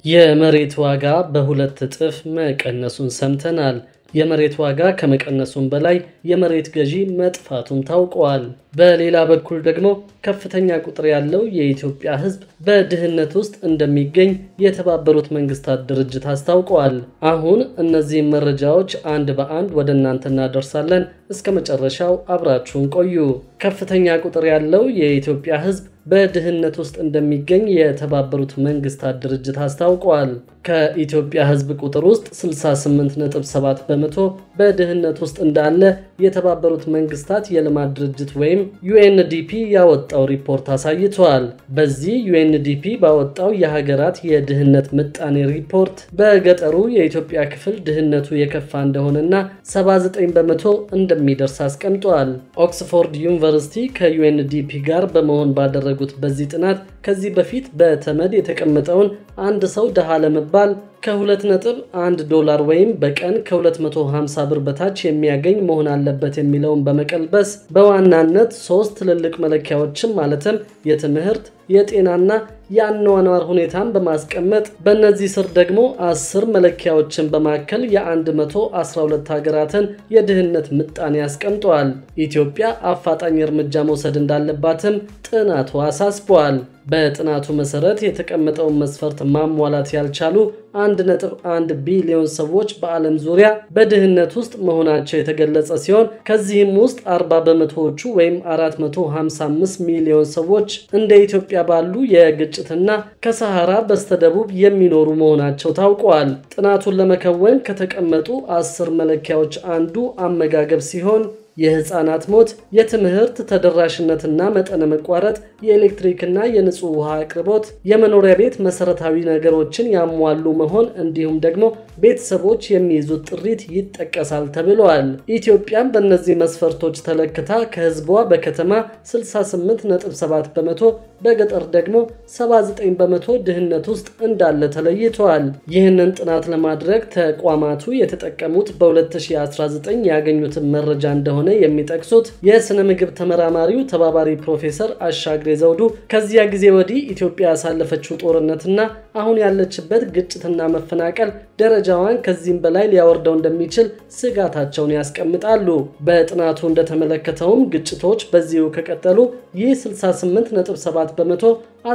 የመሬት ዋጋ በሁለት እጥፍ መቀነሱን ሰምተናል። የመሬት ዋጋ ከመቀነሱም በላይ የመሬት ገዢ መጥፋቱም ታውቋል። በሌላ በኩል ደግሞ ከፍተኛ ቁጥር ያለው የኢትዮጵያ ሕዝብ በድህነት ውስጥ እንደሚገኝ የተባበሩት መንግስታት ድርጅት አስታውቀዋል። አሁን እነዚህም መረጃዎች አንድ በአንድ ወደ እናንተ እናደርሳለን። እስከ መጨረሻው አብራችሁን ቆዩ። ከፍተኛ ቁጥር ያለው የኢትዮጵያ ሕዝብ በድህነት ውስጥ እንደሚገኝ የተባበሩት መንግስታት ድርጅት አስታውቋል። ከኢትዮጵያ ሕዝብ ቁጥር ውስጥ 68.7 በመቶ በድህነት ውስጥ እንዳለ የተባበሩት መንግስታት የልማት ድርጅት ወይም ዩኤንዲፒ ያወጣው ሪፖርት አሳይቷል። በዚህ ዩኤንዲፒ ባወጣው የሀገራት የድህነት ምጣኔ ሪፖርት በገጠሩ የኢትዮጵያ ክፍል ድህነቱ የከፋ እንደሆነና 79 በመቶ እንደሚደርስ አስቀምጧል። ኦክስፎርድ ዩኒቨርሲቲ ከዩኤንዲፒ ጋር በመሆን ባደረጉት በዚህ ጥናት ከዚህ በፊት በተመድ የተቀመጠውን አንድ ሰው ድሃ ለመባል ከ2.1 ዶላር ወይም በቀን ከ250 ብር በታች የሚያገኝ መሆን አለበት የሚለውን በመቀልበስ በዋናነት ሶስት ትልልቅ መለኪያዎችን ማለትም የትምህርት የጤናና የአኗኗር ሁኔታን በማስቀመጥ በእነዚህ ስር ደግሞ አስር መለኪያዎችን በማከል የ112 ሀገራትን የድህነት ምጣኔ አስቀምጠዋል። ኢትዮጵያ አፋጣኝ እርምጃ መውሰድ እንዳለባትም ጥናቱ አሳስበዋል። በጥናቱ መሰረት የተቀመጠውን መስፈርት ማሟላት ያልቻሉ 1.1 ቢሊዮን ሰዎች በዓለም ዙሪያ በድህነት ውስጥ መሆናቸው የተገለጸ ሲሆን ከዚህም ውስጥ 40 በመቶዎቹ ወይም 455 ሚሊዮን ሰዎች እንደ ኢትዮጵያ ባሉ የግጭትና ከሰሃራ በስተደቡብ የሚኖሩ መሆናቸው ታውቋል። ጥናቱን ለመከወን ከተቀመጡ አስር መለኪያዎች አንዱ አመጋገብ ሲሆን የህፃናት ሞት፣ የትምህርት ተደራሽነትና መጠነ መቋረጥ፣ የኤሌክትሪክና የንጹህ ውሃ አቅርቦት፣ የመኖሪያ ቤት መሰረታዊ ነገሮችን ያሟሉ መሆን እንዲሁም ደግሞ ቤተሰቦች የሚይዙት ጥሪት ይጠቀሳል ተብለዋል። ኢትዮጵያም በእነዚህ መስፈርቶች ተለክታ ከህዝቧ በከተማ 68.7 በመቶ በገጠር ደግሞ 79 በመቶ ድህነት ውስጥ እንዳለ ተለይተዋል። ይህንን ጥናት ለማድረግ ተቋማቱ የተጠቀሙት በ2019 ያገኙትን መረጃ እንደሆነ የሚጠቅሱት የስነ ምግብ ተመራማሪው ተባባሪ ፕሮፌሰር አሻግሬ ዘውዱ ከዚያ ጊዜ ወዲህ ኢትዮጵያ ያሳለፈችው ጦርነትና አሁን ያለችበት ግጭትና መፈናቀል ደረጃዋን ከዚህም በላይ ሊያወርደው እንደሚችል ስጋታቸውን ያስቀምጣሉ። በጥናቱ እንደተመለከተውም ግጭቶች በዚሁ ከቀጠሉ ይህ 68.7 በመቶ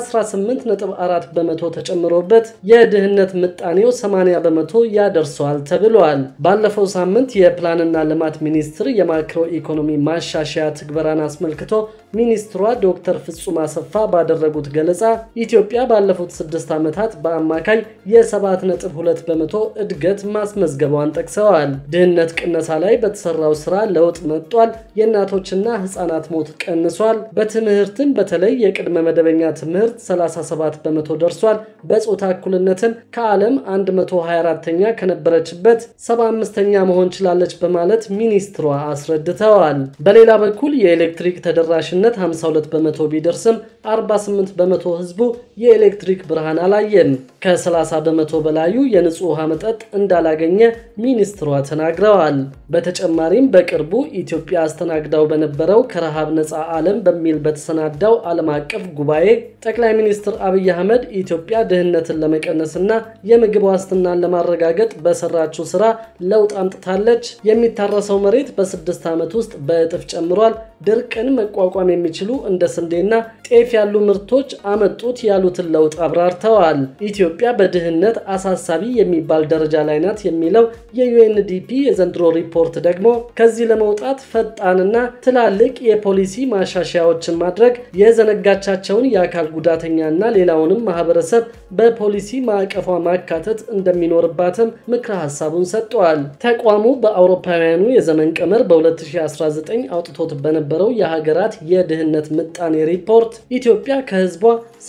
18.4 በመቶ ተጨምሮበት የድህነት ምጣኔው 80 በመቶ ያደርሰዋል ተብሏል። ባለፈው ሳምንት የፕላንና ልማት ሚኒስትር የማክሮ ኢኮኖሚ ማሻሻያ ትግበራን አስመልክቶ ሚኒስትሯ ዶክተር ፍጹም አሰፋ ባደረጉት ገለጻ ኢትዮጵያ ባለፉት ስድስት ዓመታት በአማካይ የ7.2 በመቶ እድገት ማስመዝገቧን ጠቅሰዋል። ድህነት ቅነሳ ላይ በተሰራው ስራ ለውጥ መጥቷል። የእናቶችና ህፃናት ሞት ቀንሷል። በትምህርትም በተለይ የቅድመ መደበኛ ትምህርት 37 በመቶ ደርሷል። በጾታ እኩልነትም ከዓለም 124ኛ ከነበረችበት 75ኛ መሆን ችላለች በማለት ሚኒስትሯ አስረድተዋል። በሌላ በኩል የኤሌክትሪክ ተደራሽነት 52 በመቶ ቢደርስም 48 በመቶ ህዝቡ የኤሌክትሪክ ብርሃን አላየም። ከ30 በመቶ በላዩ የንጹህ ውሃ መጠጥ እንዳላገኘ ሚኒስትሯ ተናግረዋል። በተጨማሪም በቅርቡ ኢትዮጵያ አስተናግዳው በነበረው ከረሃብ ነፃ ዓለም በሚል በተሰናዳው ዓለም አቀፍ ጉባኤ ጠቅላይ ሚኒስትር አብይ አህመድ ኢትዮጵያ ድህነትን ለመቀነስና የምግብ ዋስትናን ለማረጋገጥ በሰራችው ስራ ለውጥ አምጥታለች። የሚታረሰው መሬት በስድስት ዓመት ውስጥ በእጥፍ ጨምሯል። ድርቅን መቋቋም የሚችሉ እንደ ስንዴና ጤፍ ያሉ ምርቶች አመጡት ያሉትን ለውጥ አብራርተዋል። ኢትዮጵያ በድህነት አሳሳቢ የሚባል ደረጃ ላይ ናት የሚለው የዩኤንዲፒ የዘንድሮ ሪፖርት ደግሞ ከዚህ ለመውጣት ፈጣንና ትላልቅ የፖሊሲ ማሻሻያዎችን ማድረግ የዘነጋቻቸውን የአካል ጉዳተኛና ሌላውንም ማህበረሰብ በፖሊሲ ማዕቀፏ ማካተት እንደሚኖርባትም ምክረ ሀሳቡን ሰጥተዋል። ተቋሙ በአውሮፓውያኑ የዘመን ቀመር በ2019 አውጥቶት በነበረው የሀገራት የድህነት ምጣኔ ሪፖርት ኢትዮጵያ ከህዝቧ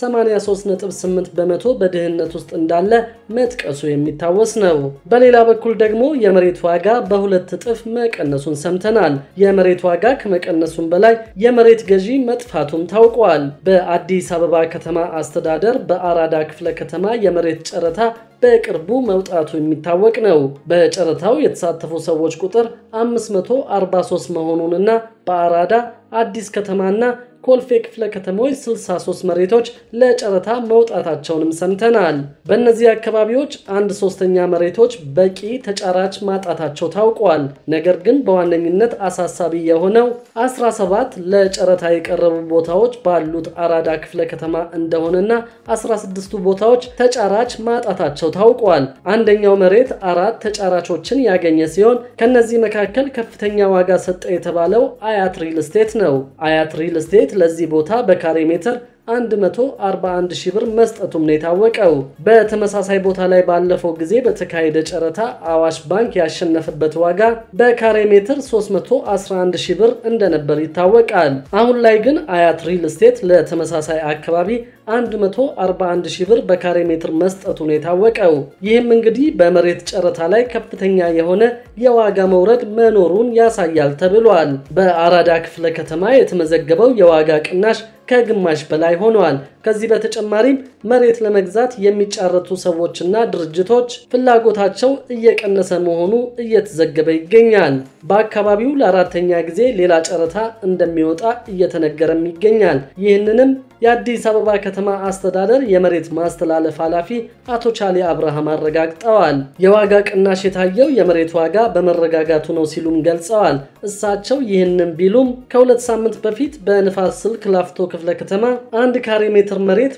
83.8 በመቶ በድህነት ውስጥ እንዳለ መጥቀሱ የሚታወስ ነው። በሌላ በኩል ደግሞ የመሬት ዋጋ በሁለት እጥፍ መቀነሱን ሰምተናል። የመሬት ዋጋ ከመቀነሱም በላይ የመሬት ገዢ መጥፋቱም ታውቋል። በአዲስ አበባ ከተማ አስተዳደር በአራዳ ክፍለ ከተማ የመሬት ጨረታ በቅርቡ መውጣቱ የሚታወቅ ነው። በጨረታው የተሳተፉ ሰዎች ቁጥር 543 መሆኑንና በአራዳ አዲስ ከተማና ኮልፌ ክፍለ ከተሞች 63 መሬቶች ለጨረታ መውጣታቸውንም ሰምተናል። በእነዚህ አካባቢዎች አንድ ሶስተኛ መሬቶች በቂ ተጫራች ማጣታቸው ታውቋል። ነገር ግን በዋነኝነት አሳሳቢ የሆነው 17 ለጨረታ የቀረቡ ቦታዎች ባሉት አራዳ ክፍለ ከተማ እንደሆነና 16ቱ ቦታዎች ተጫራች ማጣታቸው ታውቋል። አንደኛው መሬት አራት ተጫራቾችን ያገኘ ሲሆን ከነዚህ መካከል ከፍተኛ ዋጋ ሰጠ የተባለው አያት ሪል ስቴት ነው። አያት ሪል ስቴት ለዚህ ቦታ በካሬ ሜትር 141 ሺህ ብር መስጠቱም ነው የታወቀው። በተመሳሳይ ቦታ ላይ ባለፈው ጊዜ በተካሄደ ጨረታ አዋሽ ባንክ ያሸነፈበት ዋጋ በካሬ ሜትር 311 ሺህ ብር እንደነበር ይታወቃል። አሁን ላይ ግን አያት ሪል ስቴት ለተመሳሳይ አካባቢ 141 ሺህ ብር በካሬ ሜትር መስጠቱ ነው የታወቀው። ይህም እንግዲህ በመሬት ጨረታ ላይ ከፍተኛ የሆነ የዋጋ መውረድ መኖሩን ያሳያል ተብሏል። በአራዳ ክፍለ ከተማ የተመዘገበው የዋጋ ቅናሽ ከግማሽ በላይ ሆነዋል። ከዚህ በተጨማሪም መሬት ለመግዛት የሚጫረቱ ሰዎችና ድርጅቶች ፍላጎታቸው እየቀነሰ መሆኑ እየተዘገበ ይገኛል። በአካባቢው ለአራተኛ ጊዜ ሌላ ጨረታ እንደሚወጣ እየተነገረም ይገኛል። ይህንንም የአዲስ አበባ ከተማ አስተዳደር የመሬት ማስተላለፍ ኃላፊ አቶ ቻሌ አብርሃም አረጋግጠዋል። የዋጋ ቅናሽ የታየው የመሬት ዋጋ በመረጋጋቱ ነው ሲሉም ገልጸዋል። እሳቸው ይህንን ቢሉም ከሁለት ሳምንት በፊት በንፋስ ስልክ ላፍቶ ክፍለ ከተማ አንድ ካሬ ሜትር መሬት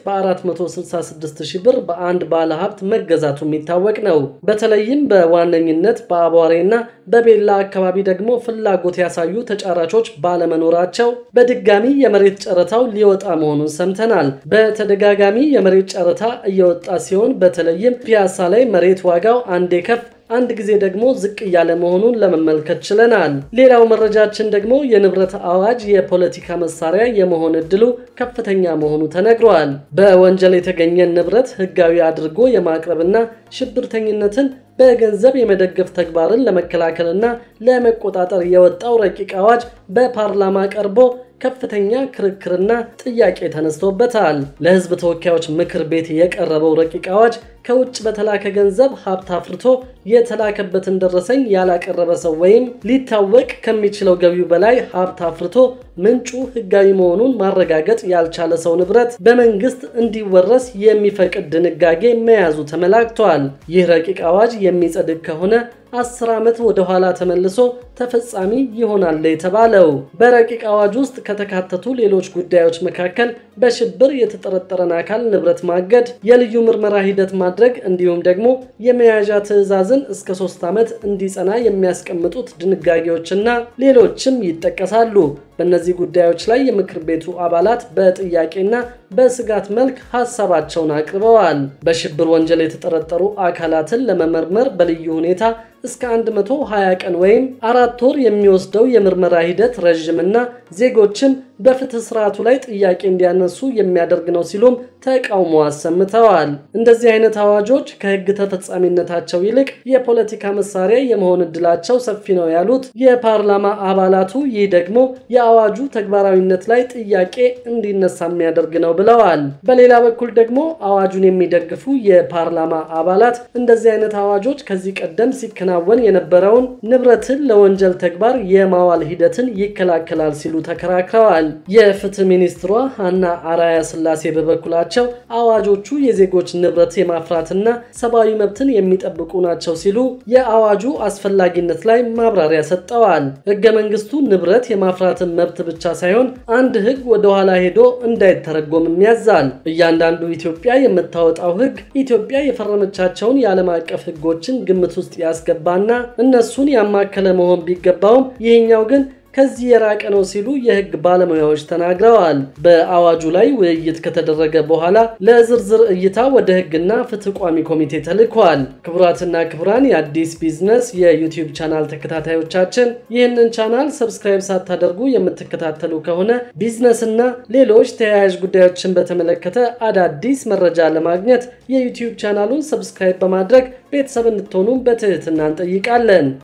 በ466 ሺህ ብር በአንድ ባለ ሀብት መገዛቱ የሚታወቅ ነው። በተለይም በዋነኝነት በአቧሬና በቤላ አካባቢ ደግሞ ፍላጎት ያሳዩ ተጫራቾች ባለመኖራቸው በድጋሚ የመሬት ጨረታው ሊወጣ መሆኑን ሰምተናል። በተደጋጋሚ የመሬት ጨረታ እየወጣ ሲሆን በተለይም ፒያሳ ላይ መሬት ዋጋው አንዴ ከፍ አንድ ጊዜ ደግሞ ዝቅ እያለ መሆኑን ለመመልከት ችለናል። ሌላው መረጃችን ደግሞ የንብረት አዋጅ የፖለቲካ መሳሪያ የመሆን እድሉ ከፍተኛ መሆኑ ተነግሯል። በወንጀል የተገኘን ንብረት ሕጋዊ አድርጎ የማቅረብና ሽብርተኝነትን በገንዘብ የመደገፍ ተግባርን ለመከላከልና ለመቆጣጠር የወጣው ረቂቅ አዋጅ በፓርላማ ቀርቦ ከፍተኛ ክርክርና ጥያቄ ተነስቶበታል። ለሕዝብ ተወካዮች ምክር ቤት የቀረበው ረቂቅ አዋጅ ከውጭ በተላከ ገንዘብ ሀብት አፍርቶ የተላከበትን ደረሰኝ ያላቀረበ ሰው ወይም ሊታወቅ ከሚችለው ገቢው በላይ ሀብት አፍርቶ ምንጩ ሕጋዊ መሆኑን ማረጋገጥ ያልቻለ ሰው ንብረት በመንግስት እንዲወረስ የሚፈቅድ ድንጋጌ መያዙ ተመላክቷል። ይህ ረቂቅ አዋጅ የሚጸድቅ ከሆነ አስር ዓመት ወደ ኋላ ተመልሶ ተፈጻሚ ይሆናል የተባለው በረቂቅ አዋጅ ውስጥ ከተካተቱ ሌሎች ጉዳዮች መካከል በሽብር የተጠረጠረን አካል ንብረት ማገድ፣ የልዩ ምርመራ ሂደት ማድረግ እንዲሁም ደግሞ የመያዣ ትዕዛዝን እስከ ሶስት ዓመት እንዲጸና የሚያስቀምጡት ድንጋጌዎችና ሌሎችም ይጠቀሳሉ። በእነዚህ ጉዳዮች ላይ የምክር ቤቱ አባላት በጥያቄና በስጋት መልክ ሀሳባቸውን አቅርበዋል። በሽብር ወንጀል የተጠረጠሩ አካላትን ለመመርመር በልዩ ሁኔታ እስከ 120 ቀን ወይም አራት ወር የሚወስደው የምርመራ ሂደት ረዥምና ዜጎችን በፍትህ ስርዓቱ ላይ ጥያቄ እንዲያነሱ የሚያደርግ ነው ሲሉም ተቃውሞ አሰምተዋል። እንደዚህ አይነት አዋጆች ከህግ ተፈጻሚነታቸው ይልቅ የፖለቲካ መሳሪያ የመሆን እድላቸው ሰፊ ነው ያሉት የፓርላማ አባላቱ ይህ ደግሞ የአዋጁ ተግባራዊነት ላይ ጥያቄ እንዲነሳ የሚያደርግ ነው ብለዋል። በሌላ በኩል ደግሞ አዋጁን የሚደግፉ የፓርላማ አባላት እንደዚህ አይነት አዋጆች ከዚህ ቀደም ሲከናወን የነበረውን ንብረትን ለወንጀል ተግባር የማዋል ሂደትን ይከላከላል ሲሉ ተከራክረዋል። የፍትህ ሚኒስትሯ ሀና አራያ ስላሴ በበኩላቸው አዋጆቹ የዜጎች ንብረት የማፍራትና ሰብአዊ መብትን የሚጠብቁ ናቸው ሲሉ የአዋጁ አስፈላጊነት ላይ ማብራሪያ ሰጠዋል። ህገ መንግስቱ ንብረት የማፍራትን መብት ብቻ ሳይሆን አንድ ህግ ወደኋላ ሄዶ እንዳይተረጎምም ያዛል። እያንዳንዱ ኢትዮጵያ የምታወጣው ህግ ኢትዮጵያ የፈረመቻቸውን የዓለም አቀፍ ህጎችን ግምት ውስጥ ያስገባና እነሱን ያማከለ መሆን ቢገባውም ይህኛው ግን ከዚህ የራቀ ነው ሲሉ የህግ ባለሙያዎች ተናግረዋል። በአዋጁ ላይ ውይይት ከተደረገ በኋላ ለዝርዝር እይታ ወደ ህግና ፍትህ ቋሚ ኮሚቴ ተልኳል። ክቡራትና ክቡራን የአዲስ ቢዝነስ የዩቲዩብ ቻናል ተከታታዮቻችን ይህንን ቻናል ሰብስክራይብ ሳታደርጉ የምትከታተሉ ከሆነ ቢዝነስና ሌሎች ተያያዥ ጉዳዮችን በተመለከተ አዳዲስ መረጃ ለማግኘት የዩቲዩብ ቻናሉን ሰብስክራይብ በማድረግ ቤተሰብ እንድትሆኑ በትህትና እንጠይቃለን።